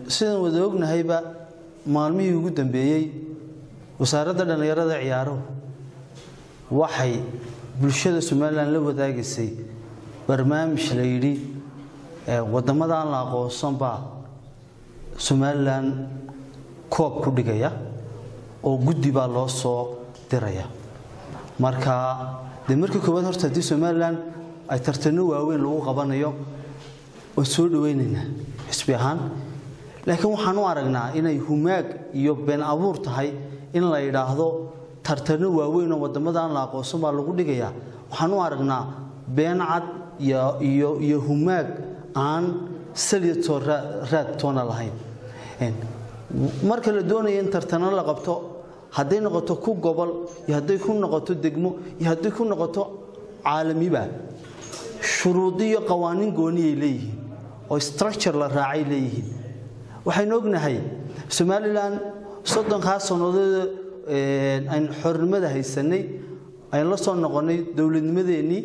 sidaan wada ognahayba maalmihii ugu dambeeyey wasaaradda dhallinyarada ciyaaruhu waxay bulshada somalilan la wadaagaysay barnaamij la yidhi wadamada aan la aqoonsan baa somalilan koob ku dhigaya oo guddi baa loo soo diraya marka dee markii koowaad horta haddii somalilan ay tartano waaweyn lagu qabanayo oo soo dhawaynaynaa xisbi ahaan laakiin waxaan u aragnaa inay humaag iyo been abuur tahay in la yidhaahdo tartano waaweyn oo wadamada aan la aqoonsan baa lagu dhigayaa waxaan u aragnaa been cad iyo humaag aan saliyatoo raad toona lahayn marka la doonaya in tartano la qabto hadday noqoto ku gobol iyo hadday ku noqoto degmo iyo hadday ku noqoto caalamiba shuruudi iyo qawaaniin gooniyay leeyihiin oo structure la raacay leeyihiin waxaynu ognahay somalilan soddonkaa sannadood aynu xornimada haysanay aynu la soo noqonnay dowladnimadeennii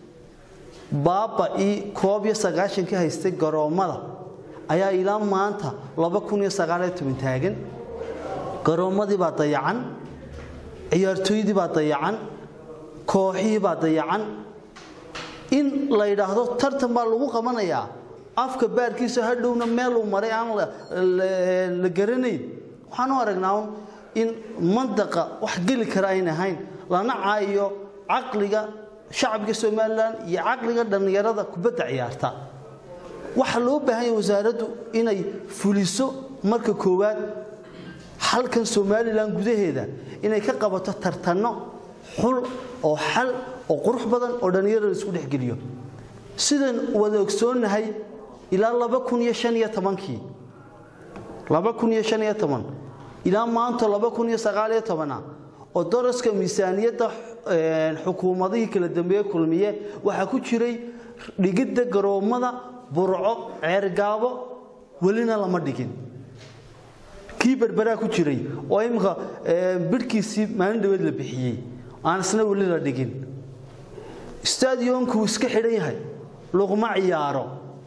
baaba-ii koob iyo sagaashankii haystay garoommada ayaa ilaa maanta laba kun iyo sagaaliyo toban taagan garoommadii baa dayacan ciyaartooydii baa dayacan kooxihii baa dayacan in la yidhaahdo tartan baa lagu qabanayaa afka baarkiisa hadhowna meeluu maray aan la garanayn waxaan u aragnaa un in mandaqa wax geli kara ayn ahayn lana caayo caqliga shacabka somalilan iyo caqliga dhallinyarada kubadda ciyaarta waxaa loo baahan yahay wasaaraddu inay fuliso marka koowaad halkan somalilan gudaheeda inay ka qabato tartanno xul oo xal oo qurux badan oo dhallinyarada isku dhexgeliyo sidaan wada ogsoonnahay ilaa laba kun iyo shan iyo tobankii laba kun iyo shan iyo toban ilaa maanta laba kun iyo sagaal iyo tobana oo daraska miisaaniyadda xukuumadihii kala dambeeye kulmiye waxaa ku jiray dhigidda garoommada burco ceergaabo welina lama dhigin kii berberaa ku jiray oo imika bidhkiisii maalin dhaweed la bixiyey aan isna weli la dhigin stadionku wuu iska xidhan yahay laguma ciyaaro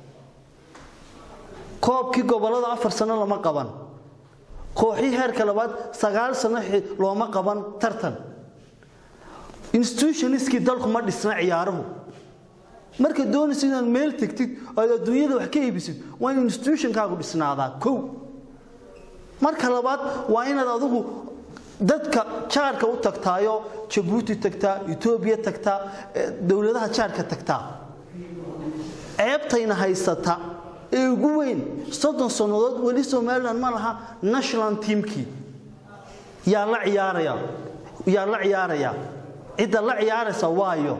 koobkii gobollada afar sano lama qaban kooxii heerka labaad sagaal sano looma qaban tartan institutionskii dalku ma dhisna ciyaaruhu marka doonaysa inaad meel tegtid oad adduunyada wax ka iibisid waa in institutionkaagu dhisnaadaa kow marka labaad waa inaad adigu dadka jaarka u tagtaayo jabuuti tagtaa etoobiya tagtaa dowladaha jaarka tagtaa ceebtayna haysata ee ugu weyn soddon sannadood weli somalilan ma laha national teamkii yaa la ciyaaraya yaa la ciyaaraya cidda la ciyaaraysa waayo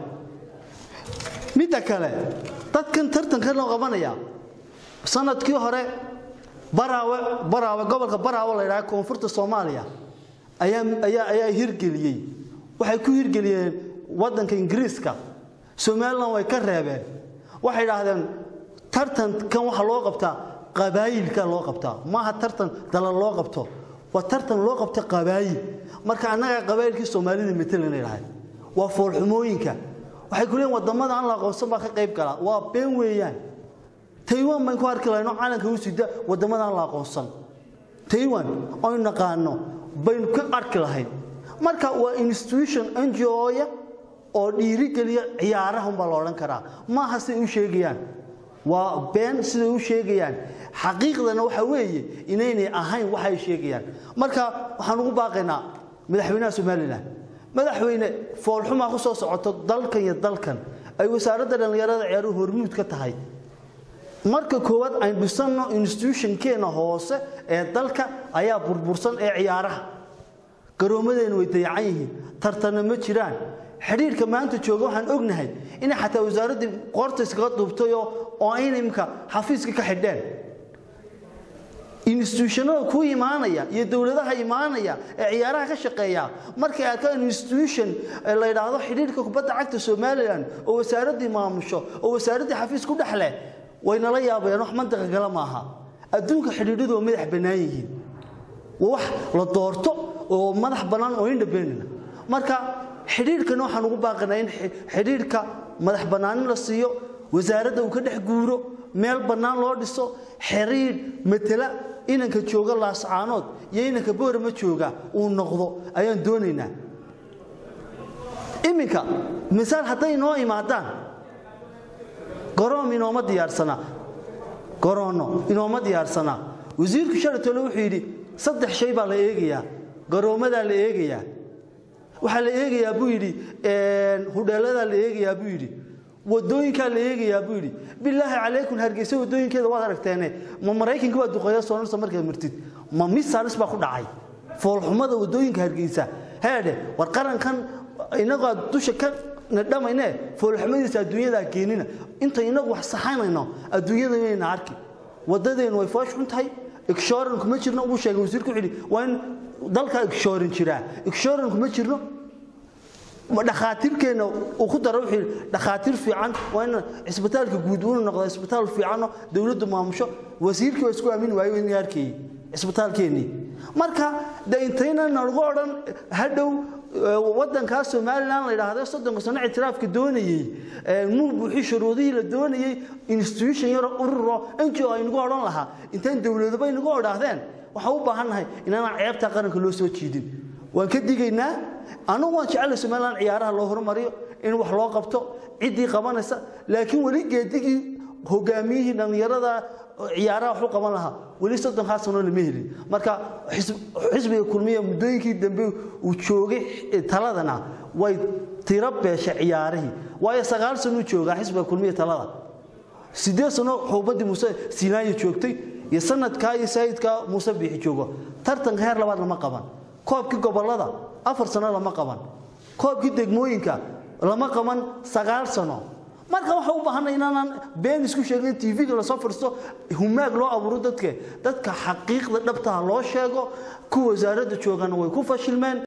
midda kale dadkan tartanka loo qabanaya sanadkii hore baraawe baraawe gobolka baraawe la yidhaha koonfurta soomaaliya ayaa ayaa ayaa hirgeliyey waxay ku hirgeliyeen waddanka ingiriiska somalilan way ka reebeen waxay idhaahdeen tartankan waxaa loo qabtaa qabaayilka loo qabtaa maaha tartan dalal loo qabto waa tartan loo qabta qabaayil marka annagaa qabaayilkii soomaalida matalan idhahay waa foolxumooyinka waxay ku leeyiin wadamada aan la aqoonsan baa ka qayb galaa waa been weeyaan taywan bayn ku arki lahayno calanka u sida wadamada aan la aqoonsan taywan aynu naqaano baynu ka arki lahayn marka waa institution ngo-ya oo dhiirigeliya ciyaaraha umbaa la odhan karaa maaha siday u sheegayaan waa been siday u sheegayaan xaqiiqdana waxa weeye inaynay ahayn waxay sheegayaan marka waxaan ugu baaqaynaa madaxweynaha somalilan madaxweyne foolxumaa ku soo socoto dalkan iyo dalkan ay wasaaradda dhallinyarada ciyaaruhu hormuud ka tahay marka koowaad aynu dhisanno institutionkeena hoose ee dalka ayaa burbursan ee ciyaaraha garoomadeenu way dayacan yihiin tartanna ma jiraan xidhiirka maanta jooga waxaan ognahay inay xataa wasaaraddii qoorta iskaga duubtayoo oo ayna imika xafiiska ka xidheen institutionada ku imaanaya iyo dowladaha imaanaya ee ciyaaraha ka shaqeeya markay arkaan institution la yidhaahdo xidhiirka kubadda cagta somalilan oo wasaaraddii maamusho oo wasaaraddii xafiis ku dhexleh way nala yaabayaan wax mantaqa kale maaha adduunka xidhiidhadu waa madax bannaan yihiin waa wax la doorto oo madax bannaan oo independent marka xidhiidhkana waxaan ugu baaqanaa in xidhiidhka madax bannaanin la siiyo wasaaradda uu ka dhex guuro meel bannaan loo dhiso xiriidh matala inanka jooga laascaanood iyo inanka boorama jooga uu noqdo ayaan doonaynaa iminka misaal hadday inoo imaadaan garoom inooma diyaarsanaa garoono inooma diyaarsanaa wasiirku shalatole wuxuu yidhi saddex shay baa la eegayaa garoomadaa la eegayaa waxaa la eegayaa buu yidhi hudheeladaa la eegayaa buu yidhi wadooyinkaa la eegayaa buu yidhi bilaahi calaykum hargeysa wadooyinkeeda waad aragteene ma maraykanka waa duqeeya soonarsa markaad martid ma misaalis baa ku dhacay foolxumada wadooyinka hargeysa heedhe war qarankan inagoo dusha ka nadhamayne foolxumadiisa adduunyadaa keenina inta inagu wax saxanayno adduunyada inayna arki wadadeennu way foosh xun tahay igshooran kuma jirno uu sheegay wasiirku wuxuu yidhi waa in dalka igshooran jiraa igshooran kuma jirno dhakhaatiirkeenna uu ku daro wuxuu yidhi dhakhaatiir fiican waa in cisbitaalka guud uu noqdo cisbitaal fiicanoo dowladdu maamusho wasiirkii waa isku aamini waayo in arkayay cisbitaalkeennii marka de intayna nalagu odhan hadhow wadankaas somalilan la yidhaahdo soddonka sano ictiraafka doonayey muu buuxi shuruudihii la doonayey institution yaro ururo ngo aynagu odhan lahaa intaan dowladaba inagu odhaahdeen waxaan u baahannahay inaanaan ceebtaa qaranka loo soo jiidin waan ka digaynaa anugu waan jecellay somalilan ciyaaraha loo horumariyo in wax loo qabto ciddii qabanaysa laakiin weli geedigii hogaamiyihii dhallinyarada ciyaaraha wax u qaban lahaa weli soddonkaa sano lama helin marka xisbiga kulmiya muddooyinkii dambe uu joogay taladana way tiro beesha ciyaarihii waayo sagaal sano uu joogaa xisbiga kulmiya talada sideed sano xuubadii muuse sinaayo joogtay iyo sanadkaa iyo saayidkaa muuse biixi joogo tartanka heer labaad lama qaban koobkii gobolada afar sano lama qaban koobkii degmooyinka lama qaban sagaal sano marka waxa u baahanay inaanaan been isku sheegin tv-ga lasoo fadhiisto humaag loo abuuro dadke dadka xaqiiqda dhabtaha loo sheego kuwa wasaaradda joogana way ku fashilmeen